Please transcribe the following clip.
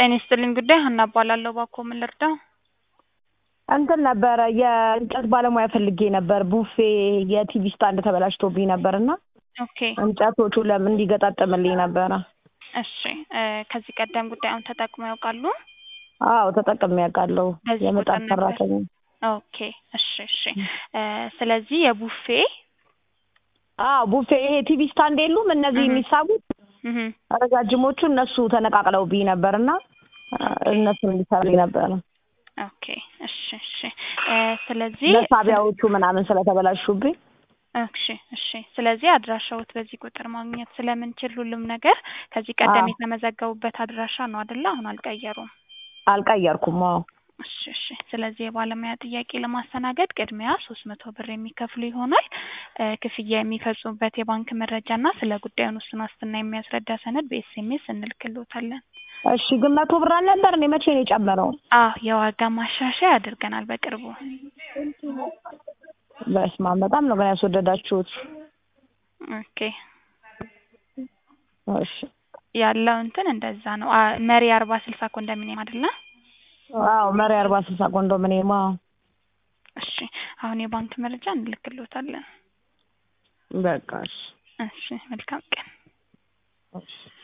ጤና ይስጥልኝ ጉዳይ ሀና እባላለሁ። እባክዎ ምን ልርዳው? እንትን ነበረ የእንጨት ባለሙያ ፈልጌ ነበር። ቡፌ የቲቪ ስታንድ ተበላሽቶብኝ ነበር እና ኦኬ እንጨቶቹ ለምን እንዲገጣጠምልኝ ነበረ። እሺ እ ከዚህ ቀደም ጉዳዩን ተጠቅመው ያውቃሉ? አዎ ተጠቅሜ ያውቃለሁ። በዚህ የምጣድ ቁጥር ነበር? ሰራተኛ ኦኬ እሺ እሺ እ ስለዚህ የቡፌ አዎ ቡፌ ይሄ ቲቪ ስታንድ የሉም እነዚህ እህ። የሚሳቡት እህ ረጃጅሞቹ እነሱ ተነቃቅለውብኝ ነበር እና እነሱን እንዲሰሩልኝ ነበረ። ኦኬ እሺ እሺ እ ስለዚህ መሳቢያዎቹ ምናምን ስለተበላሹብኝ እሺ እሺ ስለዚህ አድራሻዎት በዚህ ቁጥር ማግኘት ስለምንችል ሁሉም ነገር ከዚህ ቀደም አዎ። የተመዘገቡበት አድራሻ ነው አይደለ? አሁን አልቀየሩም። አልቀየርኩም። አዎ እሺ እሺ ስለዚህ የባለሙያ ጥያቄ ለማስተናገድ ቅድሚያ ሶስት መቶ ብር የሚከፍሉ ይሆናል። እ ክፍያ የሚፈጽሙበት የባንክ መረጃ እና ስለ ጉዳዩን ውስን ዋስትና የሚያስረዳ ሰነድ በኤስኤምኤስ እንልክልዎታለን። እሺ ግን መቶ ብር አልነበር እንዴ? መቼ ነው የጨመረው? አዎ የዋጋ ማሻሻያ አድርገናል በቅርቡ። በስመ አብ በጣም ነው ግን ያስወደዳችሁት። ኦኬ እሺ ያለው እንትን እንደዛ ነው። አ መሪ አርባ ስልሳ ኮንዶሚኒየም አይደለ? አዎ መሪ አርባ ስልሳ ኮንዶሚኒየም አዎ። እሺ አሁን የባንክ መረጃ እንልክልዎታለን። በቃ እሺ እሺ መልካም ቀን። እሺ